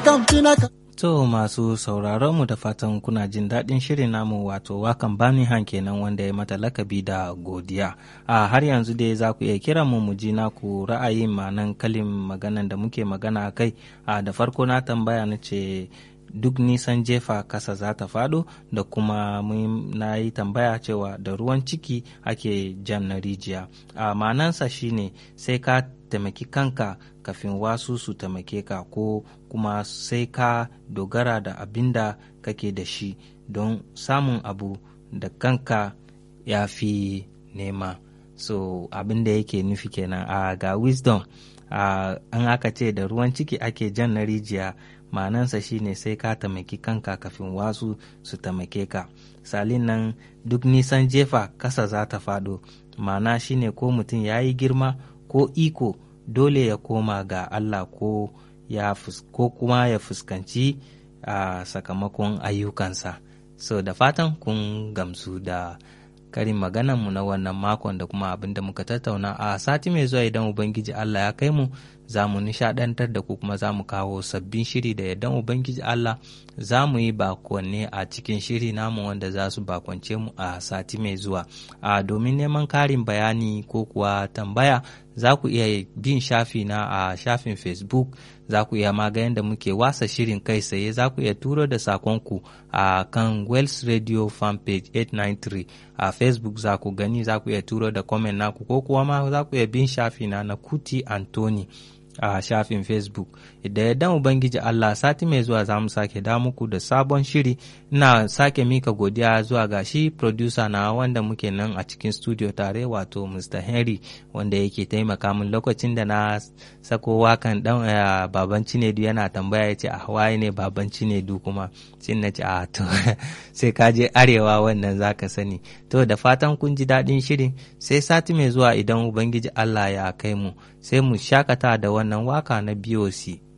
kamfina ka To masu sauraron mu da fatan kuna jin daɗin shirin namu wato wakan bani han kenan wanda ya mata lakabi da godiya. A har yanzu dai za ku iya kiran mu mu ji naku ra'ayin manan kalin maganan da muke magana a kai. A da farko na tambaya na ce duk nisan jefa kasa za ta faɗo da kuma na yi tambaya cewa da ruwan ciki ake jan na rijiya. A manansa shine sai ka taimaki kanka kafin wasu su taimake ka ko kuma sai ka dogara da abin da kake da shi don samun abu da kanka ya fi nema so abin da yake nufi kenan a ga wisdom a an aka ce da ruwan ciki ake jan na rijiya ma'anansa shine sai ka taimaki kanka kafin wasu su taimake ka salin nan duk nisan jefa kasa za ta faɗo ma'ana shine ko mutum ya yi girma ko iko dole ya koma ga Allah ko ya ko kuma ya fuskanci a sakamakon ayyukansa so da fatan kun gamsu da karin maganarmu na wannan makon da kuma abin da muka tattauna a sati mai zuwa idan ubangiji Allah ya kai mu za mu nishadantar da ku kuma za mu kawo sabbin shiri da idan ubangiji Allah za mu yi bakonne a cikin shiri namu wanda za su bakonce mu a sati mai zuwa a domin neman karin bayani ko kuwa tambaya za ku iya bin shafi na a shafin facebook za ku iya magayin da muke wasa shirin kai tsaye za ku iya turo da sakonku a kan wells radio fanpage 893 a facebook za ku gani za ku iya turo da comment naku ko kuwa ma za ku iya bin shafi na na kuti anthony a shafin facebook da yardan ubangiji allah sati mai zuwa za mu sake da muku da sabon shiri ina sake mika godiya zuwa ga shi producer na wanda muke nan a cikin studio tare wato mr henry wanda yake taimaka min lokacin da na sako wakan dan uh, baban cinedu yana tambaya ya ce a waye ne baban cinedu kuma sai na ce a to sai ka je arewa wannan zaka sani to da fatan kun ji daɗin shirin sai sati mai zuwa idan ubangiji allah ya kai mu sai mu shakata da wannan waka na BOC